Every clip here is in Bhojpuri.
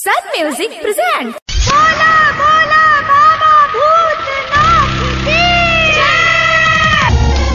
Sun Music presents. बोला बोला बाबा भूतनाथ की जय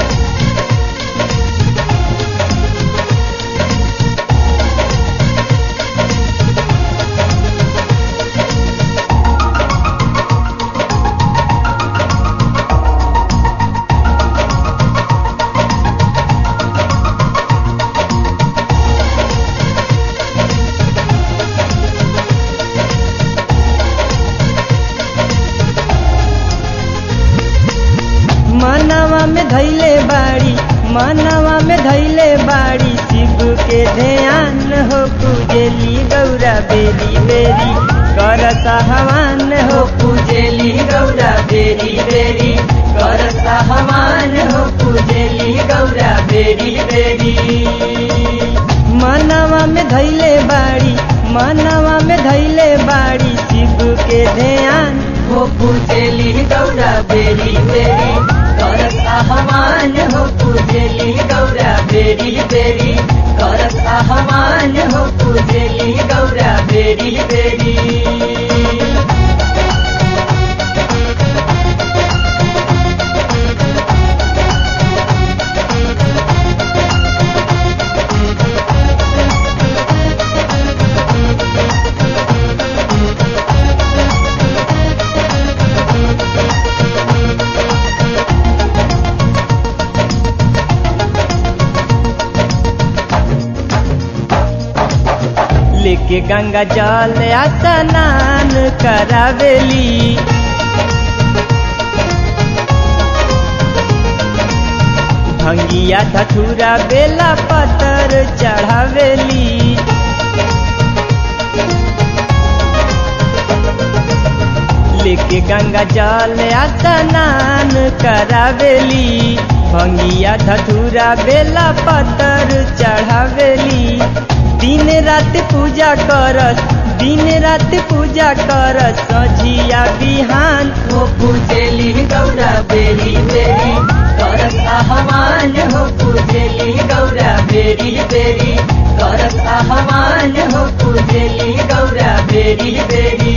मनवा में धैले बाड़ी मनवा में धैले बाड़ी शिव के ध्यान हो पूजेली गौरा बेरी बेरी कर सहवान हो पूजेली गौरा बेरी बेरी कर सहवान हो पूजेली गौरा बेरी बेरी मनवा में धैले बाड़ी मनवा में धैले बाड़ी शिव के ध्यान हो पूजेली गौरा बेरी बेरी करत आह्वान हो पूजेली गौरा बेरी बेरी करत आह्वान हो पूजेली गौरा बेरी बेरी लेके गंगा जल स्नान करावेली भंगिया धथुरा बेला पतर चढ़ावेली लेके गंगा जल स्नान करावेली भंगिया धथुरा बेला पतर चढ़ावेली दिन रात पूजा करस दिन रात पूजा करस सझिया बिहान हो पूजेली गौरा बेरी बेरी करस आह्वान हो पूजेली गौरा बेरी बेरी करस आह्वान हो पूजेली गौरा बेरी बेरी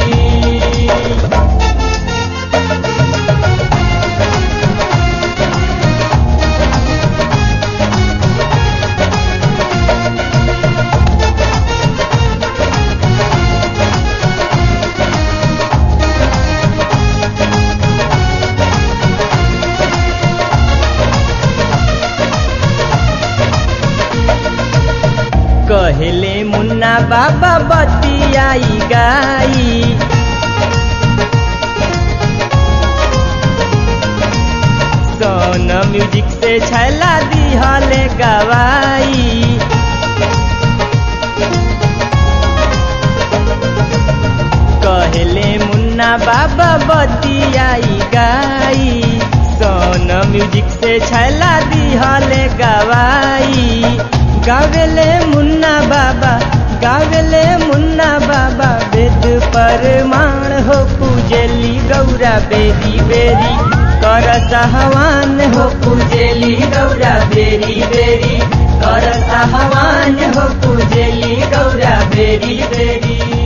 कहले मुन्ना बाबा बतियाई गाई सोन म्यूजिक से छैला दिहले गवाई कहले मुन्ना बाबा बतियाई गाई सोन म्यूजिक से छैला दिहले गवाई गावेले मुन्ना बाबा गावेले मुन्ना बाबा वेद परमाण हो पूजेली गौरा बेरी बेरी कर सहवान हो पूजेली गौरा बेरी बेरी कर सहवान हो पूजेली गौरा बेरी बेरी